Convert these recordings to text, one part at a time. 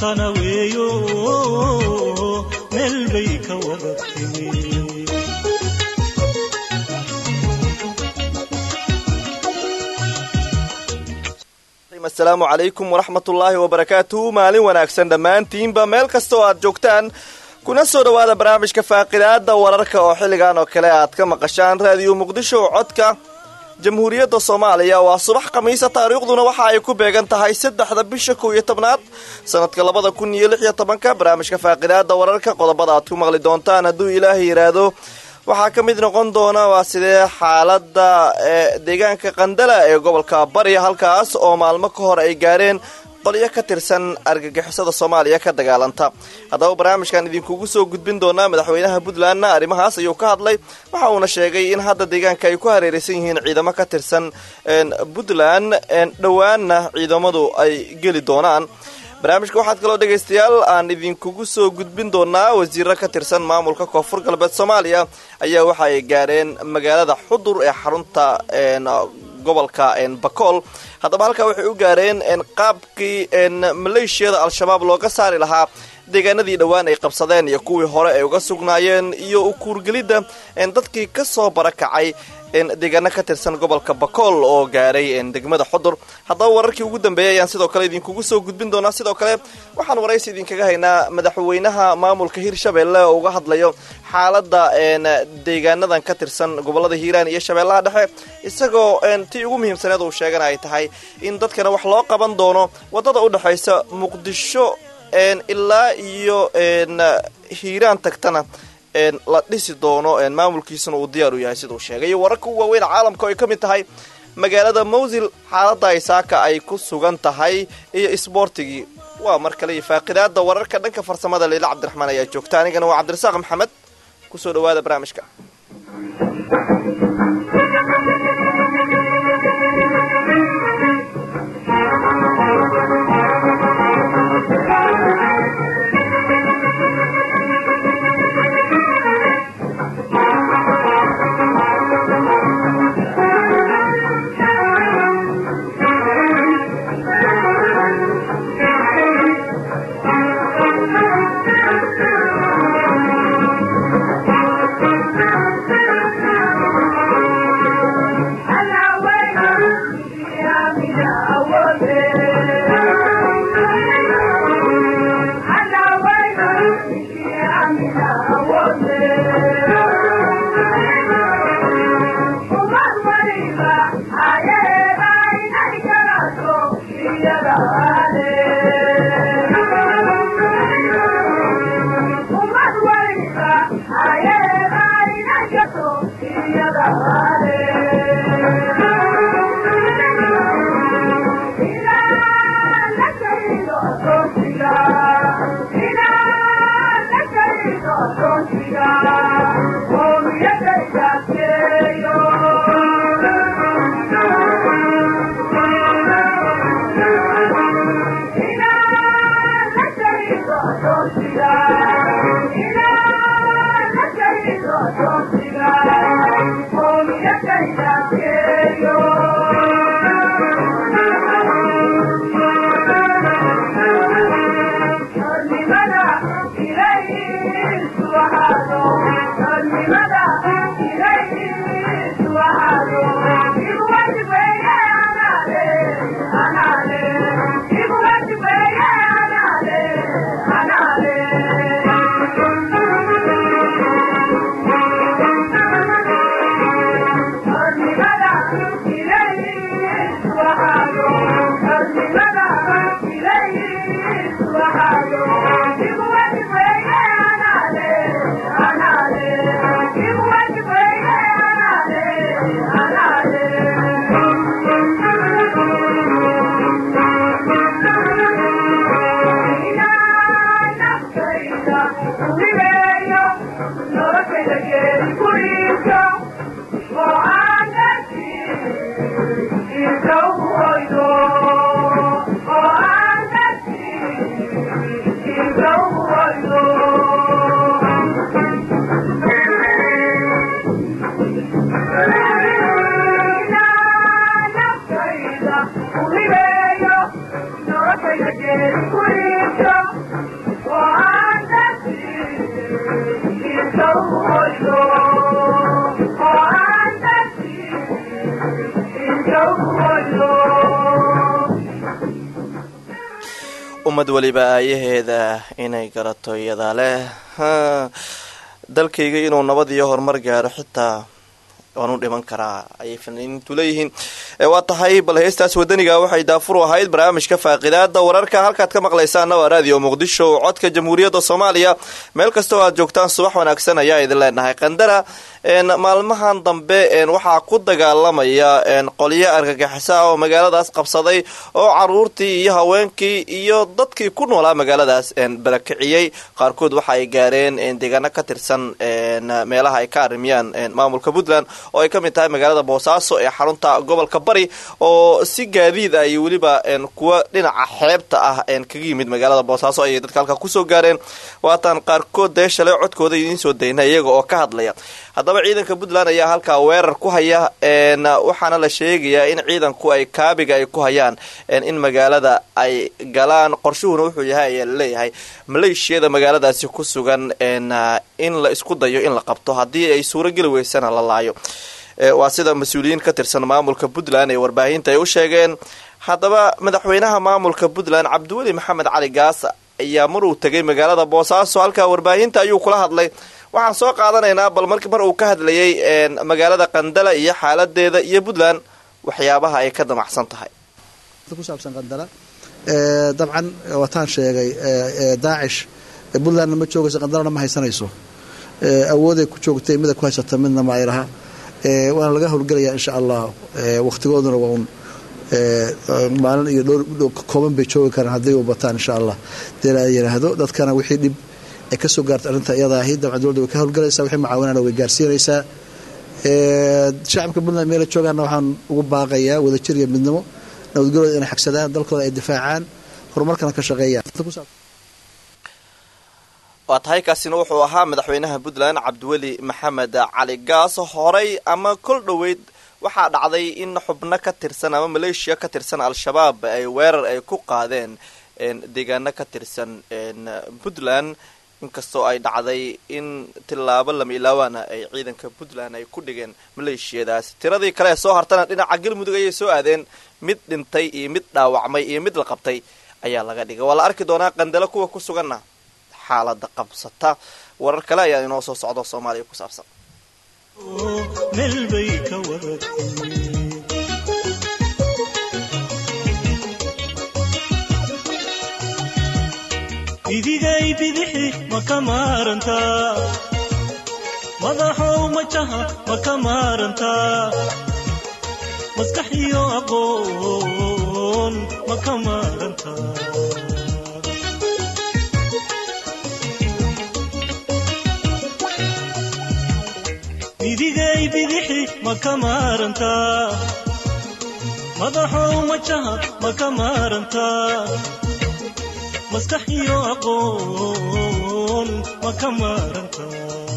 matana weeyo meel bay ka wada timi asalaamu calaykum waraxmatullaahi wabarakaatuhu maalin wanaagsan dhammaantiinba meel kasta oo aad joogtaan kuna soo dhowaada barnaamijka faaqidaada wararka oo xilligan oo kale aad ka maqashaan raadiyo muqdisho codka jamhuuriyadda soomaaliya waa subax khamiisa taariikhduna waxa ay ku beegan tahay saddexda bisha kow iyo tobnaad sanadka labada kun iyo lix iyo tobanka barnaamijka faaqidaada wararka qodobada aad ku maqli doontaan hadduu ilaahay yidhaahdo waxaa ka mid noqon doona waa sidee xaalada deegaanka qandala ee gobolka bari halkaas oo maalmo ka hor ay gaareen qolyo ka tirsan argagixisada soomaaliya ka dagaalanta haddaba barnaamijkan idinkugu soo gudbin doonaa madaxweynaha puntlandna arrimahaas ayuu ka hadlay waxa uuna sheegay in hadda deegaanka ay ku hareeraysan yihiin ciidamo ka tirsan puntland dhowaanna ciidamadu ay geli doonaan barnaamijka waxaad kaloo dhegaystayaal aan idinkugu soo gudbin doonaa wasiiro ka tirsan maamulka koonfur galbeed soomaaliya ayaa waxa ay gaareen magaalada xudur ee xarunta gobolka bakool haddaba halkaa waxay u gaareen qaabkii maleeshiyada al-shabaab looga saari lahaa deegaanadii dhowaan ay qabsadeen iyo kuwii hore ay uga sugnaayeen iyo ukuurgelidda dadkii ka soo barakacay deegaano ka tirsan gobolka bakool oo gaaray degmada xudur haddaba wararkii ugu dambeeyay ayaan sidoo kale idinkugu soo gudbin doonaa sidoo kale waxaan waraysi idinkaga haynaa madaxweynaha maamulka hirshabelle oo uga hadlayo xaalada deegaanadan ka tirsan gobolada hiiraan iyo shabeellaha dhexe isagoo tii ugu muhiimsaneed uu sheegana ay tahay in dadkana wax loo qaban doono wadada u dhexaysa muqdisho ilaa iyo hiiraan tagtana la dhisi doono maamulkiisuna uu diyaar u yahay siduu sheegay iyo wararka u waaweyn caalamka oo ay ka mid tahay magaalada mawsil xaalada isaaka ay ku sugan tahay iyo isboortigii waa mar kale iyo faaqidaada wararka dhanka farsamada leila cabdiraxmaan ayaa joogta anigana waa cabdirasaaq maxamed kusoo dhawaada barnaamijka Thank you. ummad weliba aayaheeda inay garato iyadaa leh dalkayga inuu nabad iyo horumar gaaro xitaa waan u dhiman karaa ayay fanaaniintu leeyihiin waa tahay bal heestaas wadaniga waxay daafur u ahayd barnaamijka faaqidaada wararka halkaad ka maqlaysaana waa raadiyo muqdisho codka jamhuuriyadda soomaaliya meel kasta oo aad joogtaan subax wanaagsan ayaa idin leenahay qandara maalmahan dambe waxaa ku dagaalamaya qolyo argagixisa oo magaaladaas qabsaday oo caruurtii iyo haweenkii iyo dadkii ku noolaa magaaladaas barakiciyey qaarkood waxa ay gaareen deegaano ka tirsan meelaha ay ka arimiyaan maamulka puntland oo ay ka mid tahay magaalada boosaaso ee xarunta gobolka bari oo si gaadiid ah iyo weliba kuwa dhinaca xeebta ah kaga yimid magaalada boosaaso ayay dadka halka kusoo gaareen waatan qaarkood dee shalay codkooda idiin soo dayna iyaga oo ka hadlaya haddaba ciidanka puntland ayaa halkaa weerar ku haya waxaana la sheegayaa in ciidanku ay kaabiga ay ku hayaan in magaalada ay galaan qorshuhuna wuxuu yahay ayaa laleeyahay maleeshiyada magaaladaasi ku sugan in la isku dayo in la qabto haddii ay suurogeli weysana la laayo waa sida mas-uuliyiin ka tirsan maamulka puntland ee warbaahinta ay u sheegeen haddaba madaxweynaha maamulka puntland cabdiweli maxamed cali gaas ayaa maruu tegay magaalada boosaaso halkaa warbaahinta ayuu kula hadlay waxaan soo qaadanaynaa bal mar mar uu ka hadlayay magaalada qandala iyo xaaladeeda iyo puntland waxyaabaha ay ka damacsan tahay ku saabsan qandala dabcan wataan sheegay daacish puntlandna ma joogayso qandalana ma haysanayso awooday ku joogtay mida ku haysata midna ma ay laha waana laga howlgelayaa insha allah wakhtigooduna waa un maalin iyo dhowr kooban bay joogi karaan hadday u bataan insha allah dee la yidhaahdo dadkana wixii dhib ay ka soo gaarta arrinta iyada ahi dabcan dowladda way ka howlgalaysaa wixii mucaawinana way gaarsiinaysaa shacabka puntland meela joogaana waxaan ugu baaqayaa wadajir iyo midnimo nabadgelooda inay xagsadaan dalkooda ay difaacaan horumarkana ka shaqeeyaan waa tahay kaasina wuxuu ahaa madaxweynaha puntland cabdiweli maxamed cali gaas horey ama kol dhoweyd waxaa dhacday in xubno ka tirsan ama maleeshiya ka tirsan al-shabaab ay weerar ay ku qaadeen deegaano ka tirsan puntland inkastoo ay dhacday in tilaabo lama ilaawaana ay ciidanka puntland ay ku dhigeen maleeshiyadaas tiradii kale ee soo hartana dhinaca galmudug ayay soo aadeen mid dhintay iyo mid dhaawacmay iyo mid la qabtay ayaa laga dhigay waa la arki doonaa qandalo kuwa ku suganna xaalada qabsata warar kale ayaa inoo soo socdo soomaaliya ku saabsan meel bay ka waratay idigay bidixi ma ka maarantaa madaxow majaha ma ka maarantaa maskax iyo aqoon ma ka maarantaa idigay bidixi ma ka maarantaa madaxow majaha ma ka maarantaa maskax iyo aqoon ma ka maarantaa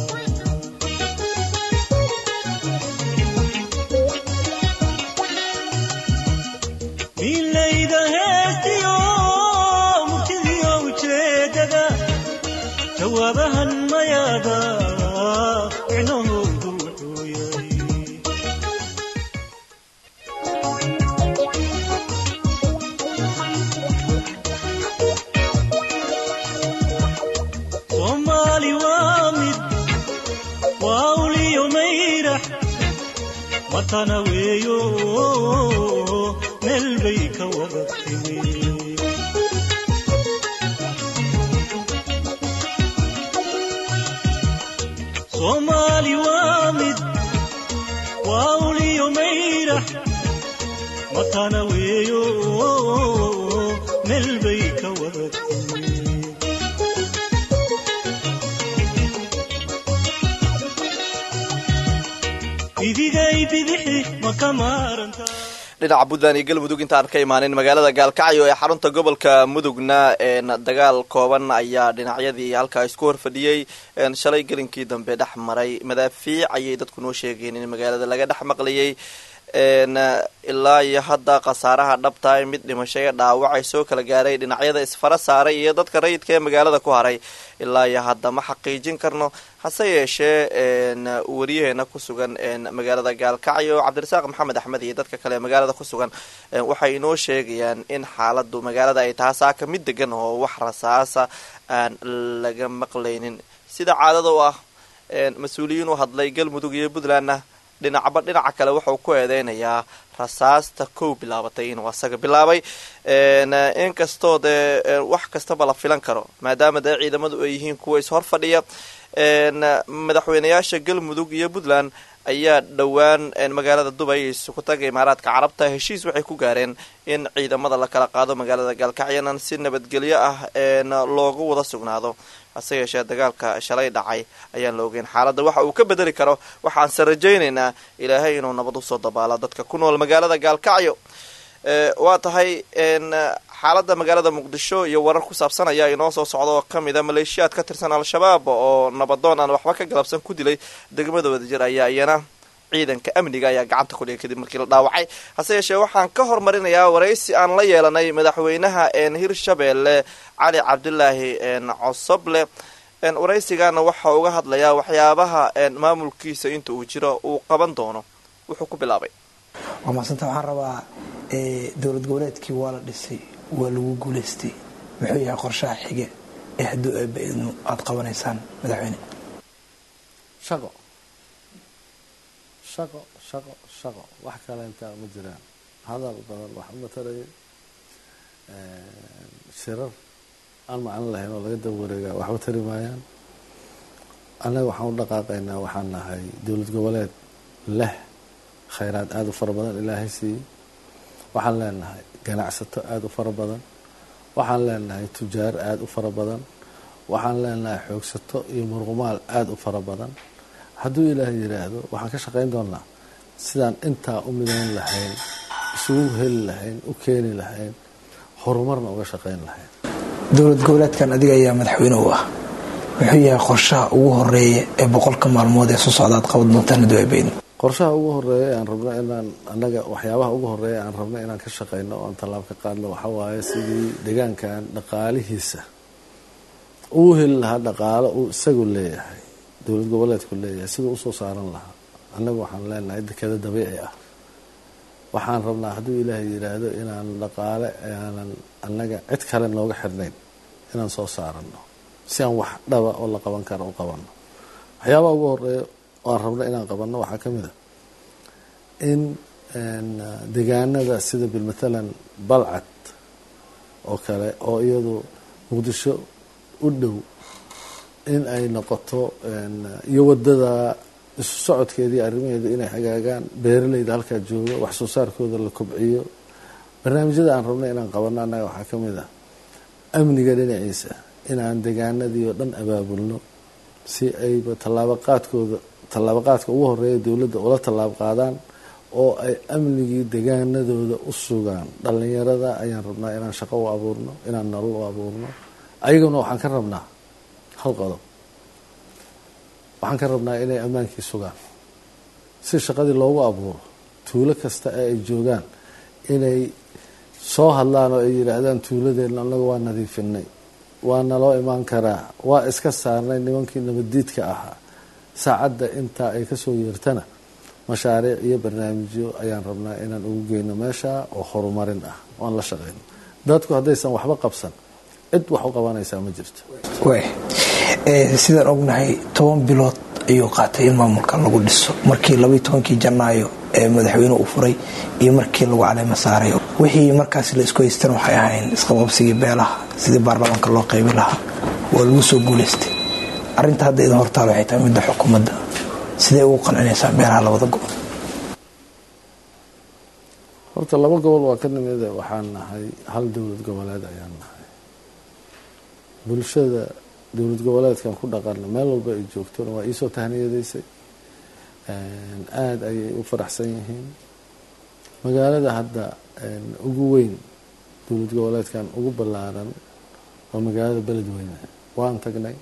milayda heestiyo murtidiyo ujeedada jawaabahan mayaada micnahoodu wuxuu yahay soomaali waa mid waa uliyo mayrax watana weeyo meel bay ka wada timi soomaali waa mid waa uliyo mayrax watana weeyo meel bay ka wada timi idigay bidixi ma ka maarantaa dhinaca puntland iyo galmudug intaan ka imaanin magaalada gaalkacyo ee xarunta gobolka mudugna dagaal kooban ayaa dhinacyadii halkaa isku horfadhiyey shalay gelinkii dambe dhex maray madaafiic ayay dadku noo sheegeen in magaalada laga dhex maqlayay ilaa iyo hadda khasaaraha dhabtahay mid dhimasho ee dhaawacay soo kala gaaray dhinacyada isfara saaray iyo dadka rayidka ee magaalada ku haray ilaa iyo hadda ma xaqiijin karno hase yeeshee wariyaheena ku sugan magaalada gaalkacyo cabdirasaaq maxamed axmed iyo dadka kale ee magaalada ku sugan waxay inoo sheegayaan in xaaladu magaalada ay tahay saaka mid degan oo wax rasaasa aan laga maqlaynin sida caadada u ah mas-uuliyiin u hadlay galmudug iyo puntlandna dhinacba dhinaca kale wuxuu ku eedeynayaa rasaasta kow bilaabatay inuu asaga bilaabay inkastoo dee wax kastaba la filan karo maadaama dee ciidamadu ay yihiin kuwa ishor fadhiya madaxweynayaasha galmudug iyo puntland ayaa dhowaan magaalada dubay isugu taga imaaraadka carabta heshiis waxay ku gaareen in ciidamada la kala qaado magaalada gaalkacyanan si nabadgelyo ah loogu wada sugnaado hase yeeshee dagaalka shalay dhacay ayaan la ogeyn xaaladda waxa uu ka bedeli karo waxaanse rajaynaynaa ilaahay inuu nabad usoo dabaalo dadka ku nool magaalada gaalkacyo waa tahay xaaladda magaalada muqdisho iyo warar ku saabsan ayaa inoo soo socda oo ka mid a maleeshiyaad ka tirsan al-shabaab oo nabadoon aan waxba ka galabsan ku dilay degmada wadajir ayaa iyana ciidanka amniga ayaa gacanta ku dhigay kadib markii la dhaawacay hase yeeshee waxaan ka hormarinayaa waraysi aan la yeelanay madaxweynaha hirshabeelle cali cabdilaahi cosoble waraysigana waxa uga hadlayaa waxyaabaha maamulkiisa inta uu jiro uu qaban doono wuxuu ku bilaabay waa maasanta waxaan rabaa dowlad goboleedkii waa la dhisay waa lagu guulaystay muxuu yahay qorshaha xige ee hadduu eebbaidnu aada qabanaysaan madaxweyne shaqo shaqo shaqo shaqo wax kale intaa ma jiraan hadal badan wax uma tarayo shirar aan macno lahayn oo laga daba wareegaa waxba tari maayaan annaga waxaan u dhaqaaqaynaa waxaan nahay dowlad goboleed leh khayraad aada u fara badan ilaahay siiyey waxaan leenahay ganacsato aada u fara badan waxaan leenahay tujaar aada u fara badan waxaan leenahay xoogsato iyo murqumaal aada u fara badan hadduu ilaahay yidhaahdo waxaan ka shaqayn doonaa sidaan intaa u midayn lahayn isugu heli lahayn u keeni lahayn horumarna uga shaqayn lahayn dowlad goboleedkan adiga ayaa madaxweyne u ah muxuu yahay qorshaha ugu horeeya ee boqolka maalmood ee soo socda aad qaban doontaan hadduu eebbaidnu qorshaha ugu horeeya aan rabno inaan annaga waxyaabaha ugu horeeya aan rabno inaan ka shaqayno oo aan tallaab ka qaadno waxaa waaye sidii deegaankan dhaqaalihiisa uu heli lahaa dhaqaalo uu isagu leeyahay dowlad goboleedku leeyahay siduu usoo saaran lahaa annagu waxaan leenahay dekeda dabiici ah waxaan rabnaa hadduu ilaahay yidhaahdo inaan dhaqaale aanan annaga cid kale nooga xirnayn inaan soo saarano si aan wax dhaba oo la qaban karo u qabanno waxyaabaha ugu horeeya aan rabno inaan qabanno waxaa ka mid a in deegaanada sida bilmatalan balcad oo kale oo iyadu muqdisho u dhow in ay noqoto iyo wadada isu socodkeedii arrimaheedu inay hagaagaan beeralayda halkaa jooga wax soo saarkooda la kobciyo barnaamijyada aan rabno inaan qabanno annaga waxaa ka mid ah amniga dhinaciisa inaan deegaanadii oo dhan abaabulno si ayba tallaabo qaadkooda tallaabo qaadka ugu horeeya dowladda ula tallaabo qaadaan oo ay amnigii deegaanadooda u sugaan dhallinyarada ayaan rabnaa inaan shaqo u abuurno inaan nolol u abuurno ayaguna waxaan ka rabnaa hal qodob waxaan ka rabnaa inay ammaankii sugaan si shaqadii loogu abuuro tuulo kasta ee ay joogaan inay soo hadlaan oo ay yidhaahdaan tuuladeenna annaga waa nadiifinay waa naloo imaan karaa waa iska saarnay nimankii nabaddiidka ahaa saacadda intaa ay kasoo yeertana mashaariic iyo barnaamijyo ayaan rabnaa inaan ugu geyno meesha oo horumarin ah oan la shaqeyno dadku haddaysan waxba qabsan cid wax u qabanaysaa ma jirto sidaan ognahay toban bilood ayuu qaatay in maamulkan lagu dhiso markii labaiy tobankii janaayo ee madaxweyne uu furay iyo markii lagu caleema saaray wixii markaas la isku haystan waxay ahayn isqababsigii beelaha sidii baarlamaanka loo qaybi lahaa waa lagu soo guulaystay arinta hadda idin hortaal waxay tahay midda xukuumadda sidee ugu qancinaysaa beelaha labada gobol horta laba gobol waa ka nimida waxaan nahay hal dowlad goboleed ayaan nahay bulshada dowlad goboleedkan ku dhaqana meel walba ay joogtona waa iisoo tahniyadaysay aada ayay u faraxsan yihiin magaalada hadda ugu weyn dowlad goboleedkan ugu ballaaran waa magaalada beledweyne waan tagnay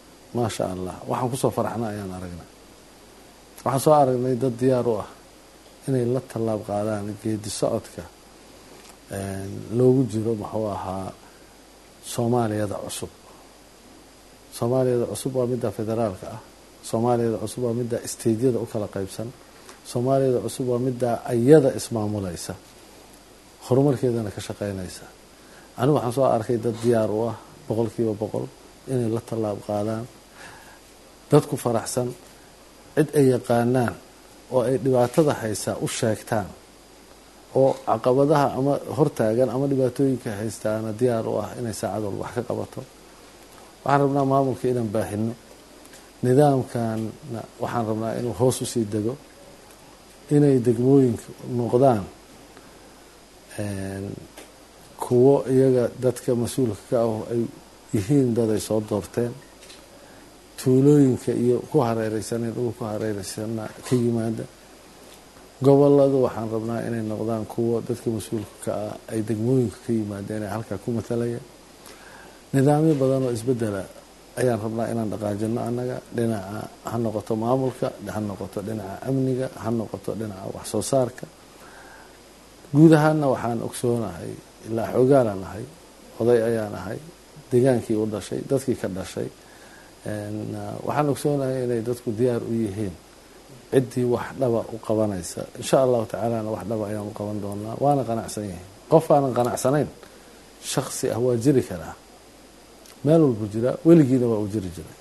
maasha allah waxaan kusoo faraxna ayaan aragnay waxaan soo aragnay dad diyaar u ah inay la tallaab qaadaan geedi socodka loogu jiro muxuu ahaa soomaaliyada cusub soomaaliyada cusub waa midda federaalka ah soomaaliyada cusub waa midda steydyada u kala qeybsan soomaaliyada cusub waa midda ayada ismaamulaysa horumarkeedana ka shaqeynaysa anigu waxaan soo arkay dad diyaar u ah boqol kiiba boqol inay la tallaab qaadaan dadku faraxsan cid ay yaqaanaan oo ay dhibaatada haysaa u sheegtaan oo caqabadaha ama hortaagan ama dhibaatooyinka haystaana diyaar u ah inay saacad walba wax ka qabato waxaan rabnaa maamulka inaan baahino nidaamkanna waxaan rabnaa inuu hoos usii dego inay degmooyinka noqdaan kuwo iyaga dadka mas-uulka ka ah ay yihiin dad ay soo doorteen tuulooyinka iyo ku hareereysan dhul ku hareereysana ka yimaada goboladu waxaan rabnaa inay noqdaan kuwo dadka mas-uulka ka ah ay degmooyinka ka yimaadeen ee halkaa ku matalaya nidaamyo badan oo isbedela ayaan rabnaa inaan dhaqaajino annaga dhinaca ha noqoto maamulka ha noqoto dhinaca amniga ha noqoto dhinaca wax soo saarka guud ahaanna waxaan ogsoonahay ilaa xoogaalaan ahay oday ayaan ahay degaankii u dhashay dadkii ka dhashay waxaan ogsoonahay inay dadku diyaar u yihiin ciddii wax dhaba u qabanaysa insha allahu tacaalana wax dhaba ayaan u qaban doonaa waana qanacsan yihiin qof aanan qanacsanayn shaksi ah waa jiri karaa meel walbu jiraa weligiina waa uu jiri jiray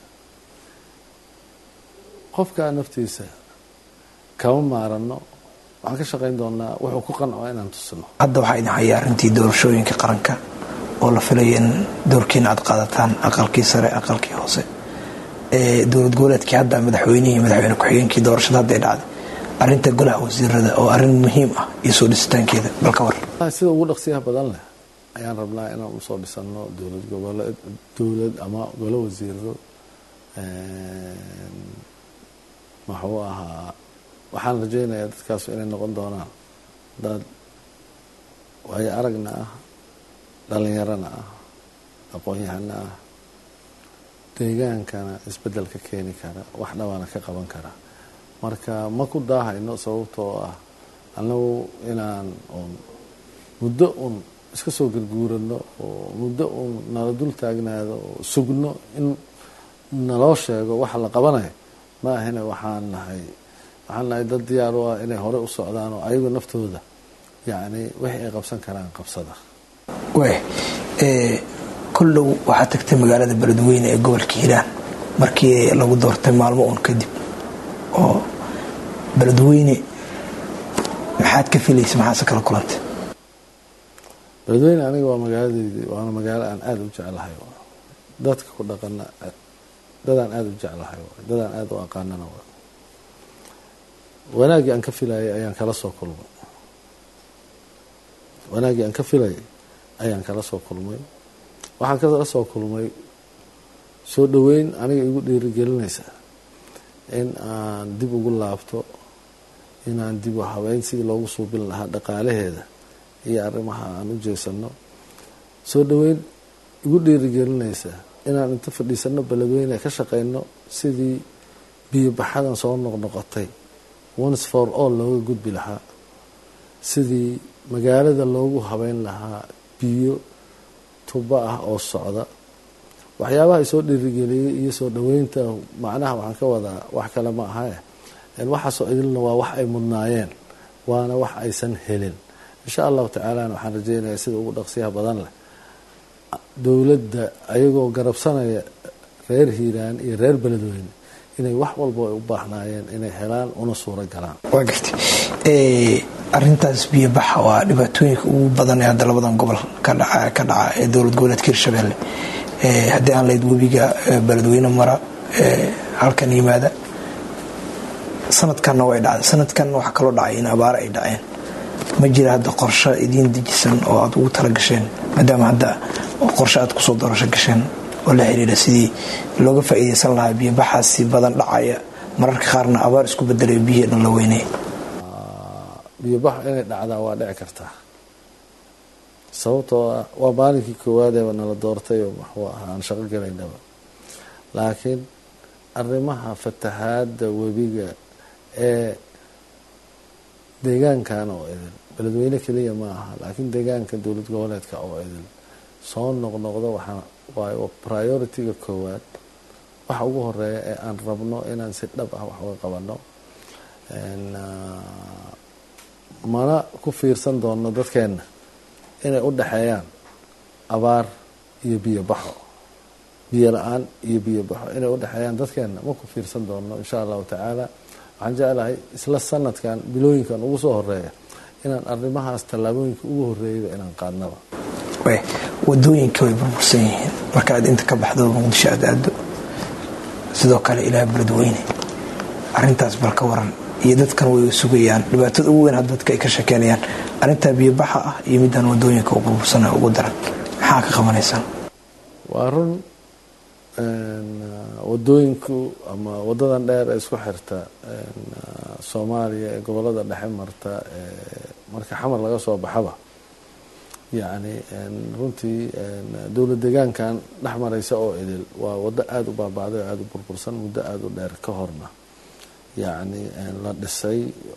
qofkaa naftiisa kama maarano waxaan ka shaqayn doonaa wuxuu ku qanco inaan tusino hadda waxaa idin haya arrintii doorashooyinka qaranka oo la filaya in doorkiina aad qaadataan aqalkii sare aqalkii hoose dowlad goboleedkii hadda madaxweynihii madaxweyne ku-xigeenkii doorashada hadday dhacday arinta golaha wasiirada oo arrin muhiim ah iyo soo dhisitaankeeda bal ka war sida ugu dhaqsiyaha badan leh ayaan rabnaa inaan usoo dhisano dowlad goboleed dowlad ama golo wasiiro muxuu ahaa waxaan rajeynayaa dadkaas inay noqon doonaan dad waayo aragna ah dhalinyarana ah aqoon-yahana ah deegaankana isbedel ka keeni kara wax dhabaana ka qaban kara marka ma ku daahayno sababtoo ah annagu inaan un muddo un iska soo garguurano oo muddo un nala dul taagnaado oo sugno in naloo sheego waxa la qabanayo ma ahina waxaan nahay waxaan nahay dad diyaar u ah inay hore u socdaan oo ayagu naftooda yacni wixii ay qabsan karaan qabsada waay koldhow waxaad tagtay magaalada beledweyne ee gobolka hiiraan markii lagu doortay maalmo uun kadib oo beledweyne maxaad ka filaysa maxaase kala kulantay beledweyne aniga waa magaaladeydii waana magaalo aan aada u jeclahay dadka ku dhaqana dadaan aada u jeclahay dadaan aada u aqaanana wa wanaaggii aan ka filayay ayaan kala soo kulmay wanaaggii aan ka filayay ayaan kala soo kulmay waxaan kala soo kulmay soo dhoweyn aniga igu dhiirigelinaysa in aan dib ugu laabto inaan dib u habeyn sidii loogu suubin lahaa dhaqaalaheeda iyo arrimaha aan u jeesano soo dhoweyn igu dhiirigelinaysa inaan inta fadhiisano beledweyne ka shaqeyno sidii biyobaxadan soo noqnoqotay once for all looga gudbi lahaa sidii magaalada loogu habeyn lahaa biyo tubo ah oo socda waxyaabaha isoo dhiirigeliyey iyo soo dhoweynta macnaha waxaan ka wadaa wax kale ma ahae waxaasoo idilna waa wax ay mudnaayeen waana wax aysan helin insha allahu tacaalana waxaan rajeynayaa sida ugu dhaqsiyaha badan leh dowladda ayagoo garabsanaya reer hiiraan iyo reer beledweyne inay wax walba ay u baahnaayeen inay helaan una suuro galaan waa gartay arintaas biyobaxa waa dhibaatooyinka ugu badan ee hadda labadan gobol ka dhaca ka dhaca ee dowlad goboleedka hirshabelle haddii aan layd webiga beledweyne mara halkan yimaada sanadkanna way dhacday sanadkan waxaa kaloo dhacay in abaaro ay dhaceen ma jira hadda qorshe idiin dejisan oo aad ugu tala gasheen maadaama hadda qorshe aad kusoo doorasho gasheen oo la xiriira sidii looga faa'iideysan lahaa biyobaxaasi badan dhacaya mararka qaarna abaar isku bedelayo biyihii dhan la weynay biyobax inay dhacdaa waa dhici kartaa sababtoo ah waa maalinkii koowaadeba nala doortay oo maxuu ahaa aan shaqo gelaynaba laakiin arrimaha fatahaada webiga ee deegaankan oo idin beledweyne keliya ma aha laakiin deegaanka dowlad goboleedka oo idin soo noqnoqdo waxaa waayo priority-ga koowaad waxa ugu horeeya ee aan rabno inaan si dhab ah wax uga qabano mana ku fiirsan doono dadkeenna inay u dhexeeyaan abaar iyo biyo baxo biyo la-aan iyo biyo baxo inay u dhexeeyaan dadkeenna ma ku fiirsan doono insha allahu tacaala waxaan jeclahay isla sanadkan bilooyinkan ugu soo horeeya inaan arrimahaas tallaabooyinka ugu horeeyaba inaan qaadnaba wadooyinka way burbursan yihiin marka aad inta ka baxdo muqdisho aad aado sidoo kale ilaa beledweyne arintaas bal ka waran iyo dadkan way sugayaan dhibaatada ugu weyn hadda dadka ay ka shekeynayaan arintaa biyobaxa ah iyo midaan wadooyinka u burbursana ugu daran maxaa ka qabanaysaan waa run wadooyinku ama wadadan dheer ee isku xirta soomaaliya ee gobolada dhexe marta marka xamar laga soo baxaba yacni runtii dowlad deegaankan dhex maraysa oo idil waa wado aada u baabaaday oo aada u burbursan muddo aada u dheer ka horna yacni la dhisay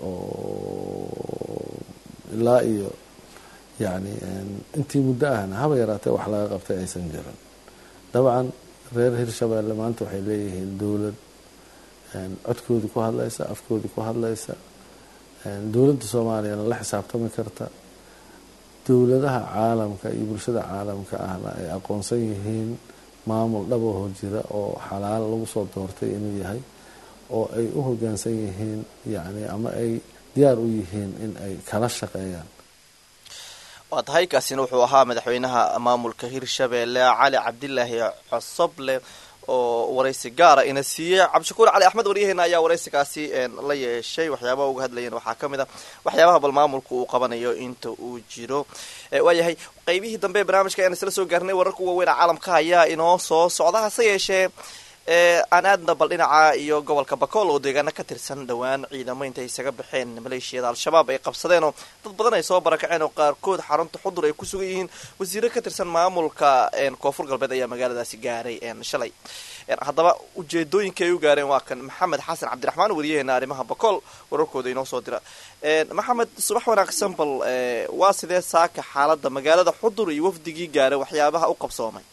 oo ilaa iyo yacni intii muddo ahna haba yaraatee wax laga qabtay aysan jirin dabcan reer hirshabeelle maanta waxay leeyihiin dowlad codkoodii ku hadlaysa afkoodii ku hadlaysa dowladda soomaaliyana la xisaabtami karta dowladaha caalamka iyo bulshada caalamka ahna ay aqoonsan yihiin maamul dhabahoo jira oo xalaal lagu soo doortay inuu yahay oo ay u hogaansan yihiin yacni ama ay diyaar u yihiin in ay kala shaqeeyaan waa tahay kaasina wuxuu ahaa madaxweynaha maamulka hirshabeelle cali cabdilaahi cosoble oo waraysi gaara ina siiyey cabdishakuur cali axmed waryaheena ayaa waraysigaasi la yeeshay waxyaabaha uga hadlayeen waxaa ka mid a waxyaabaha bal maamulka uu qabanayo inta uu jiro waayahay qeybihii dambe ee barnaamijka ayaan isla soo gaarnay wararka waaweyn caalamka ayaa inoo soo socda hase yeeshee aan aadna bal dhinaca iyo gobolka bakool oo deegaano ka tirsan dhowaan ciidamo intay isaga baxeen maleeshiyada al-shabaab ay qabsadeen oo dad badan ay soo barakaceen oo qaarkood xarunta xudur ay ku sugan yihiin wasiiro ka tirsan maamulka koonfur galbeed ayaa magaaladaasi gaaray shalay haddaba ujeedooyinka ay u gaareen waa kan maxamed xasan cabdiraxmaan wariyaheena arrimaha bakool wararkooda inoo soo dira maxamed subax wanaagsan bal waa sidee saaka xaalada magaalada xudur iyo wafdigii gaaray waxyaabaha u qabsoomay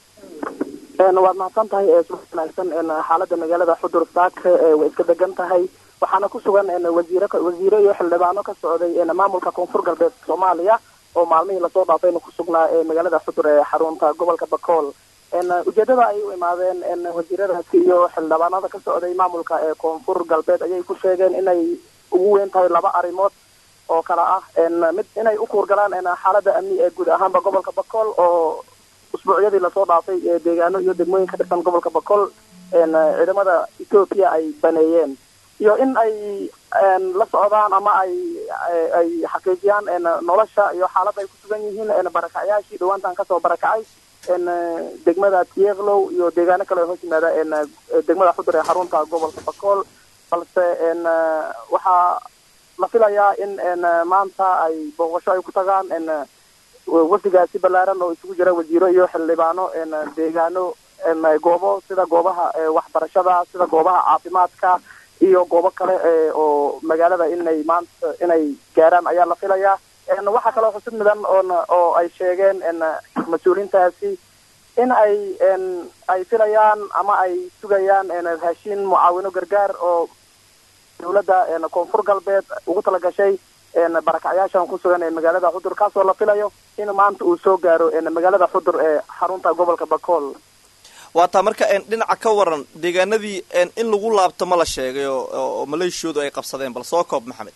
waad mahadsan tahay subax wanaagsan xaalada magaalada xudur saake way iska degan tahay waxaana ku sugan wasiir wasiiro iyo xildhibaano ka socday maamulka koonfur galbeed soomaaliya oo maalmihii lasoo dhaafayna ku sugnaa magaalada xudur ee xarunta gobolka bakool ujeedada ay u imaadeen wasiiradaasi iyo xildhibaanada ka socday maamulka ee koonfur galbeed ayay ku sheegeen inay ugu weyn tahay laba arrimood oo kale ah mid inay u kuurgalaan xaalada amni ee guud ahaanba gobolka bakool oo usbuucyadii lasoo dhaafay ee deegaano iyo degmooyin ka tirsan gobolka bakool ciidamada ethoopia ay baneeyeen iyo in ay la socdaan ama ay ay xaqiijiyaan nolosha iyo xaaladda ay ku sugan yihiin barakacyaashii dhawaantan kasoo barakacay degmada tieklow iyo deegaano kale oo hoos yimaada degmada xudur ee xarunta gobolka bakool balse waxaa la filayaa in maanta ay booqasho ay ku tagaan wafdigaasi ballaaran oo isugu jira wasiiro iyo xildhibaano deegaano goobo sida goobaha waxbarashada sida goobaha caafimaadka iyo goobo kale oo magaalada inay maanta inay gaaraan ayaa la filayaa waxaa kaloo xusid mudan oon oo ay sheegeen mas-uuliintaasi in ay ay filayaan ama ay sugayaan raashiin mucaawino gargaar oo dowladda koonfur galbeed ugu talagashay barakacyaashan ku sugan ee magaalada xudur kaasoo la filayo in maanta uu soo gaaro magaalada xudur ee xarunta gobolka bakool waa taa marka dhinaca ka waran deegaanadii in lagu laabto ma la sheegay oo maleeshiyoodu ay qabsadeen bal soo koob maxamed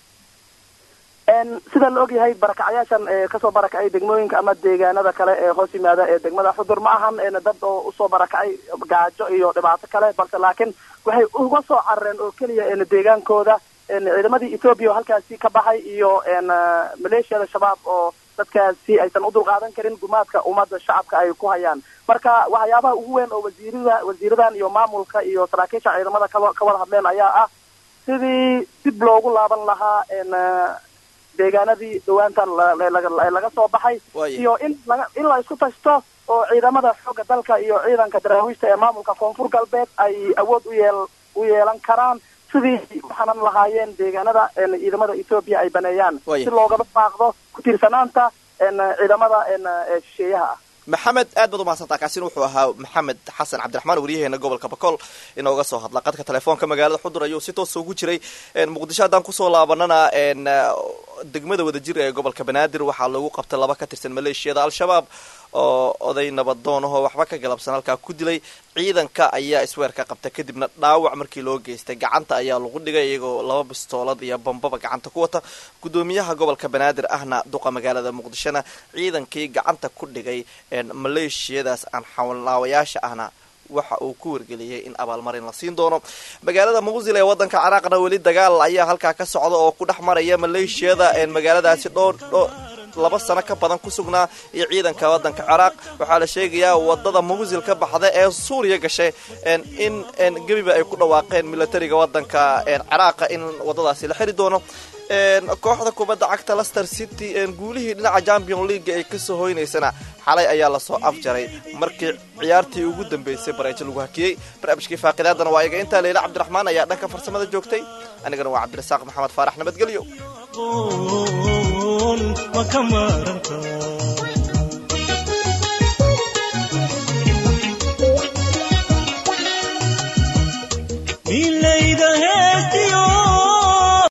sida la ogyahay barakacyaashan kasoo barakacay degmooyinka ama deegaanada kale ee hoos yimaada ee degmada xudur ma ahan dad oo usoo barakacay gaajo iyo dhibaato kale balse laakiin waxay uga soo carareen oo keliya deegaankooda ciidamadii ethoobiya oo halkaasi ka baxay iyo maleeshiyada shabaab oo dadkaasi aysan u dulqaadan karin gumaadka ummadda shacabka ay ku hayaan marka waxyaabaha ugu weyn oo wasiirada wasiiradan iyo maamulka iyo saraakiisha ciidamada ka wada hadleen ayaa ah sidii dib loogu laaban lahaa deegaanadii dhawaantan laga soo baxay iyo in in la isku tashto oo ciidamada xoogga dalka iyo ciidanka daraawiishta ee maamulka koonfur galbeed ay awood u yeel u yeelan karaan si sidii waxaanan lahaayeen deegaanada ciidamada etoobiya ay baneeyaan Waya. si loogaba baaqdo ku tiirsanaanta ciidamada shisheeyaha ah maxamed aad baad umahadsantaa kaasina wuxuu ahaa maxamed xasan cabdiraxmaan waryaheena gobolka bakool inooga soo hadla qadka telefoonka magaalada xudur ayuu si toosa ugu jiray muqdisho haddaan kusoo laabanana degmada wadajir ee gobolka banaadir waxaa lagu qabtay laba ka tirsan maleeshiyada al-shabaab oo oday nabadoonahoo waxba ka galabsan halkaa ku dilay ciidanka ayaa isweer ka qabta kadibna dhaawac markii loo geystay gacanta ayaa lagu dhigay iyagoo laba bistoolad iyo bambaba gacanta ku wata gudoomiyaha gobolka banaadir ahna duqa magaalada muqdishona ciidankii gacanta ku dhigay maleeshiyadaas aan xawlnaawayaasha ahna waxa uu ku wargeliyay in abaalmarin la siin doono magaalada muusil ee wadanka ciraaqna weli dagaal ayaa halkaa ka socda oo ku dhex maraya maleeshiyada magaaladaasi dhowr laba sano ka badan ku sugnaa iyo ciidanka wadanka ciraaq waxaa la sheegayaa wadada muusil ka baxda ee suuriya gashay in gebiba ay ku dhawaaqeen militariga wadanka ciraaqa in wadadaasi la xiri doono kooxda kubadda cagta lester city guulihii dhinaca champion league ay kasoo hoynaysana xalay ayaa lasoo afjaray markii ciyaartii ugu dambeysay bareejo lagu hakiyey barnaamijkii faaqidaadana waa iga intaa leila cabdiraxmaan ayaa dhanka farsamada joogtay anigana waa cabdirasaaq maxamed faarax nabadgelyo ma ka maarantaa